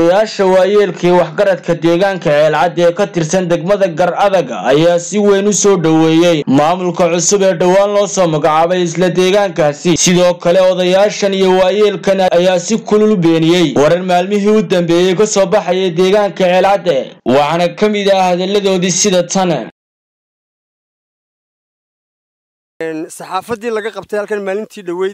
odayaasha waayeelkii waxgaradka deegaanka ceelcadda ee ka tirsan degmada gar adaga ayaa si weyn u soo dhoweeyey maamulka cusub ee dhowaan loo soo magacaabay isla deegaankaasi sidoo kale odayaashan iyo waayeelkan ayaa si kulul beeniyey warar maalmihii u dambeeyey ka soo baxaya deegaanka ceelcadde waxaana ka mid ah hadalladoodii sida tan saxaafaddii laga qabtay halkan maalintii dhoweyd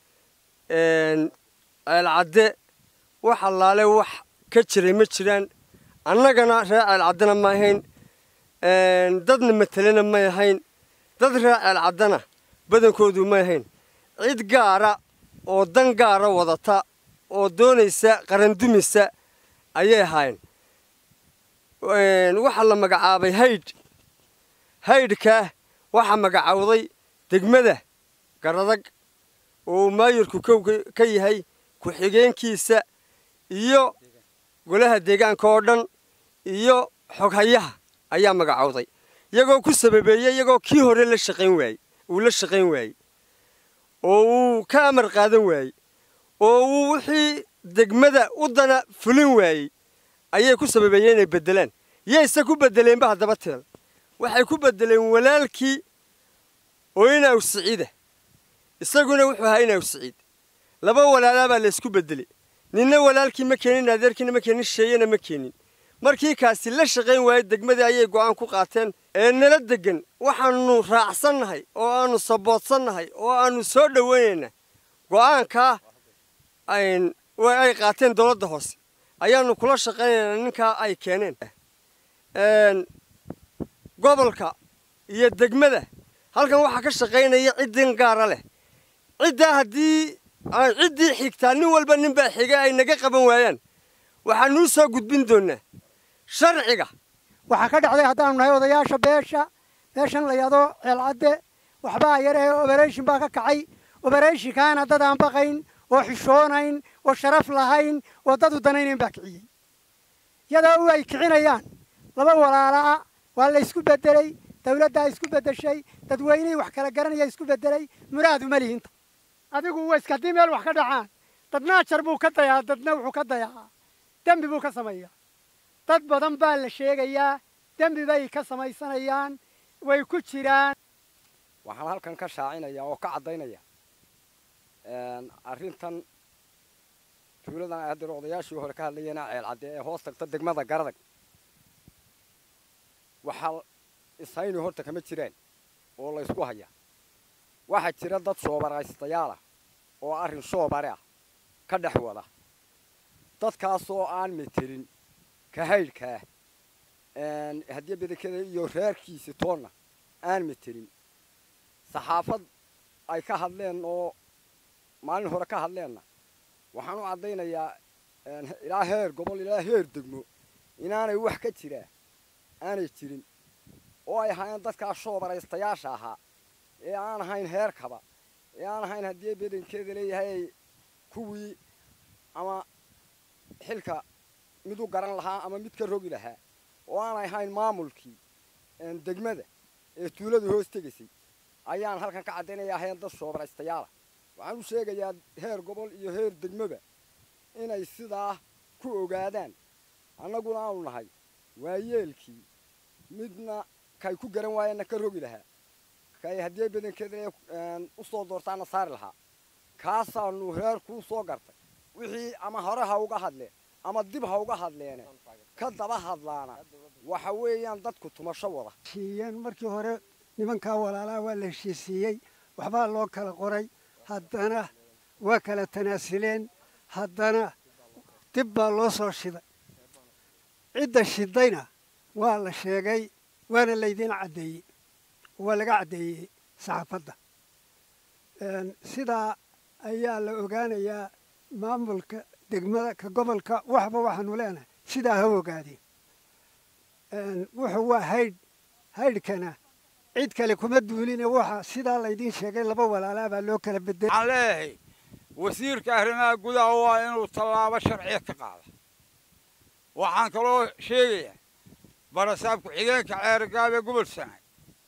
ceelcadde wax allaale wax ka jiray ma jiraan annagana reer ceelcaddena ma ahayn dadna matelena may ahayn dad reer ceelcaddana badankoodu may ahayn cid gaara oo dan gaara wadata oo doonaysa qarandumisa ayay ahaayeen waxaa la magacaabay haydh haydhkaa waxaa magacowday degmada garadag oo uu maayirku kow ka yahay ku-xigeenkiisa iyo golaha deegaanka oo dhan iyo xoghayaha ayaa magacowday iyagoo ku sababeeyey iyagoo kii hore la shaqayn waayey uu la shaqayn waayey oo uu ka amar qaadan waayey oo uu wixii degmada u dana fulin waayey ayay ku sababeeyeen inay beddelaan yayse ku beddeleenba haddaba teel waxay ku beddeleen walaalkii oo inaw siciida isaguna wuxuu ahaa inaw siciid laba walaalaa baa laysku beddelay ninna walaalkii ma keenin adeerkiina ma keenin sheeyana ma keenin markii kaasi la shaqayn waayey degmadii ayay go'aan ku qaateen ee nala degan waxaannu raacsannahay oo aannu saboodsannahay oo aannu soo dhowaynaynaa go'aankaa ay qaateen dowladda hoose ayaannu kula shaqaynaynaa ninkaa ay keeneen gobolka iyo degmada halkan waxaa ka shaqaynaya ciddin gaara leh ciddaa haddii ciddii xigtaa nin walba ninbaa xiga ay naga qaban waayaan waxaanuu soo gudbin doonnaa sharciga waxaa ka dhacday haddaanu nahay odayaasha beesha beeshan la yado ceelcadde waxbaa yaree oberation baa ka kacay oberatiinkaana dad aan baqayn oo xishoonayn oo sharaf lahayn oo dad u danaynayn baa kiciyey iyadoo u ay kicinayaan laba walaala'a waa la ysku beddelay dawladdaa isku beddeshay dadweynihii wax kala garanaya isku beddelay muraad uma lihinta adigu wayska haddii meel wax ka dhacaan dadna ajar buu ka dayaa dadna wuxuu ka dayaa dembi buu ka sameeyaa dad badan baa la sheegayaa dembi bay ka samaysanayaan way ku jiraan waxaan halkan ka shaacinaya oo ka caddaynaya arrintan tuuladan ay haddana odayaashii hore ka hadlayeen ceelcadde ee hoos tagta degmada garadag waxaa ishayni horta kama jiraan oo la ysku hayaa waxaa jira dad shoobaraystayaal ah oo arrin shoobare ah ka dhex wada dadkaasoo aan metelin ka haydhkaah haddii bedenkeda iyo reerkiisi toonna aan metelin saxaafad ay ka hadleen oo maalin hore ka hadleenna waxaan u caddaynayaa ilaa heer gobol ilaa heer degmo inaanay wax ka jiraa aanay jirin oo ay ahaayeen dadkaa shoobaraystayaasha ahaa ee aan ahayn heerkaba ee aan ahayn haddii bedankeeda leeyahay kuwii ama xilka mid u garan lahaa ama mid ka rogi lahaa oo aanay ahayn maamulkii degmada ee tuulada hoos tegaysay ayaan halkan ka caddaynaya ahayn dad shoobaraystayaala waxaan u sheegayaa heer gobol iyo heer degmoba inay sidaa ku ogaadaan annaguna aanu nahay waayeelkii midna kay ku garan waayeenna ka rogi lahaa kay haddii badankeeda u soo doortaana saari lahaa kaasaanu reer kuu soo gartay wixii ama hore ha uga hadleen ama dib ha uga hadleene ka daba hadlaana waxa weeyaan dadku tumasho wada heshiiyeen markii hore nimankaa walaalaa waa la heshiisiiyey waxbaa loo kala qoray haddana waa kala tanaasuleen haddana dib baa loo soo shiday cidda shidayna waa la sheegay waana laydiin caddeeyey waa laga caddeeyey saxaafadda sidaa ayaa la ogaanayaa maamulka degmada ka gobolka waxba waxaanu leenahay sidaa ha ogaadeen wuxuu waa haydh haydhkana cid kale kuma duuline waxa sidaa laydiin sheegay laba walaalaa baa loo kala bedelay waxaan leeyahay wasiirka arrimaha gudaha waa inuu tallaabo sharciya ka qaada waxaan kaloo sheegayaa barasaab ku-xigeenka ceergaabe gobol sanay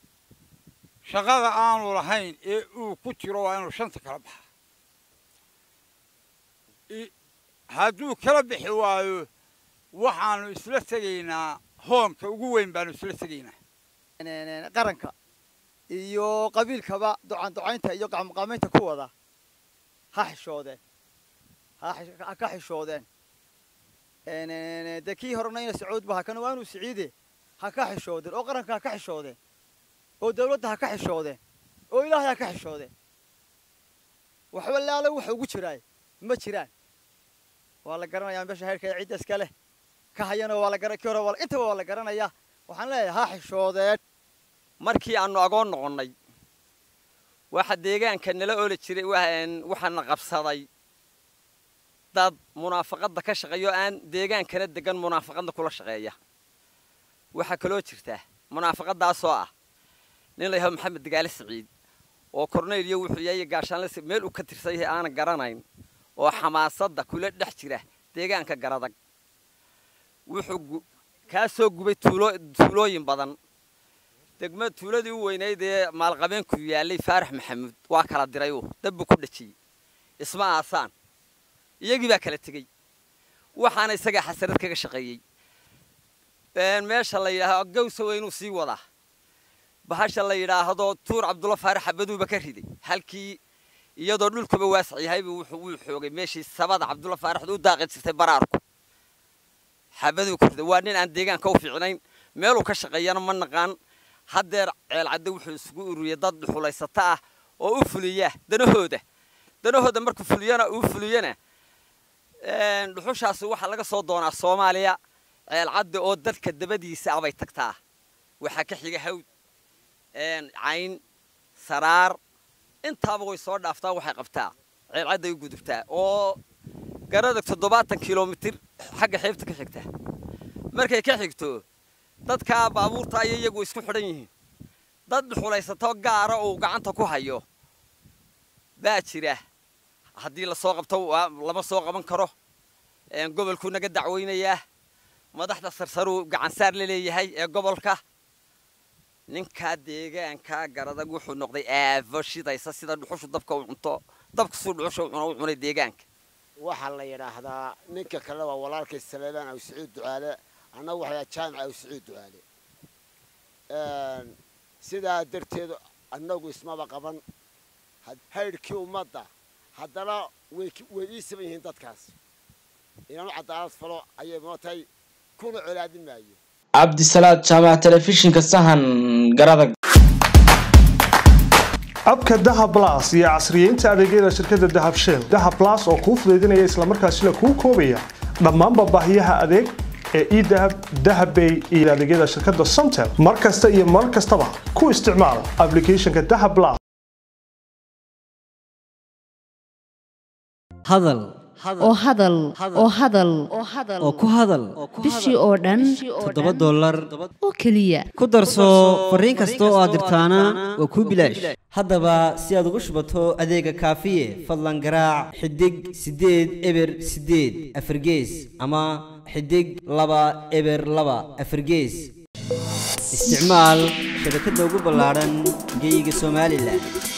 shaqada aanu lahayn ee uu ku jiro waa inuu shanta kala baxa hadduu kala bixi waayo waxaanu isla tegaynaa hoonka ugu weyn baanu isla tegaynaa qaranka iyo qabiilkaba ducaan ducaynta iyo qacmuqaamaynta ku wada ha xishoodeen ha ka xishoodeen dee kii horena ina sacuud ba hakana waa inuu siciide ha ka xishoodeen oo qaranka ha ka xishoodeen oo dawladda ha ka xishoodeen oo ilaahay ha ka xishoodeen waxba laala waxa ugu jiraay ma jiraan waa la garanayaa meesha heerka ee cidda iska leh ka hayana waa la garan kii hore waa intaba waa la garanayaa waxaan leeyahay ha xishoodeen markii aanu agoon noqonnay waxa deegaanka nala ooli jiray waxaana qabsaday dad munaafaqadda ka shaqeeyo aan deegaankana degan munaafaqadda kula shaqeeya waxaa kaloo jirta munaafaqaddaasoo ah nin la yahao maxamed dagaale siciid oo korneyliyo wuxuu yahay gaashaanle meel uu ka tirsan yahay aanan garanayn oo xamaasadda kula dhex jira deegaanka garadag wuxuu kaa soo gubay tuulooyin badan degma tuuladii u weynayd ee maalqabeenku yaallay faarax maxamuud waa kala diray uu dabbu ku dhajiyey isma aasaan iyagii baa kala tegey waxaana isagaa xasarad kaga shaqeeyey meesha la yidhaaho gawsa weynuu sii wadaa bahasha la yidhaahdo tuur cabdulla faarax xabaduuba ka riday halkii iyadoo dhulkuba waasac yahaybu wuu xoogay meeshii sabada cabdulla faaraxdu u daaqi jirtay baraarku xabaduu ku riday waa nin aan deegaanka u fiicnayn meeluu ka shaqeeyana ma naqaan haddeer ceelcadde wuxuu isugu ururiyey dad dhuxulaysata ah oo u fuliya danahooda danahooda markuu fuliyana uu fuliyana dhuxushaasi waxaa laga soo doonaa soomaaliya ceelcadde oo dadka dabadiisa abay tagtaa waxaa ka xiga hawd cayn saraar intaaba way soo dhaaftaa waxay qabtaa ceelcadday u gudubtaa oo garadag toddobaatan kilomitir xagga xeebta ka xigta markay ka xigto dadkaa baabuurta ayay iyagu isku xidhan yihiin dad dhuxulaysato gaara uu gacanta ku hayo baa jira haddii lasoo qabto lama soo qaban karo gobolkuu naga dacweynayaa madaxda sarsaruu gacansaar la leeyahay ee gobolka ninkaa deegaankaa garadag wuxuu noqday aafo shidaysa sida dhuxushu dabka u cunto dabkasuu dhuxusha u cuno u cunay deegaanka waxaa la yidhaahdaa ninka kale waa walaalkay saleebaan aw sacuud ducaale annagu waxaa jaamica aw sacuud ducaale sidaa darteed annagu ismaba qaban haydhkii ummadda haddana way ii saban yihiin dadkaas inaanu cadaalad falo ayay mootay kuna colaadin maayo cabdisalaad jaamac telefishinka sahan garadag abka dahab blas iyo casriyeynta adeegyada shirkadda dahab shell dahab blas oo kuu fudaydinaya islamarkaasina kuu koobaya dhammaanba baahiyaha adeeg ee edahab dahabbay iyo adeegyada shirkadda somtel mar kasta iyo mar kastaba ku isticmaal aplicationka dahab blas hadal oo hadal oo hadal oo ku hadal bishii oo dhan toddoba dollar oo keliya ku darso fariin kasta oo aad dirtaana waa kuu bilaash haddaba si aad ugu shubato adeega kaafiye fadlan garaac xidig siddeed eber siddeed afargees ama xidig laba eber laba afargees isticmaal shabakadda ugu ballaadhan geyga somalilan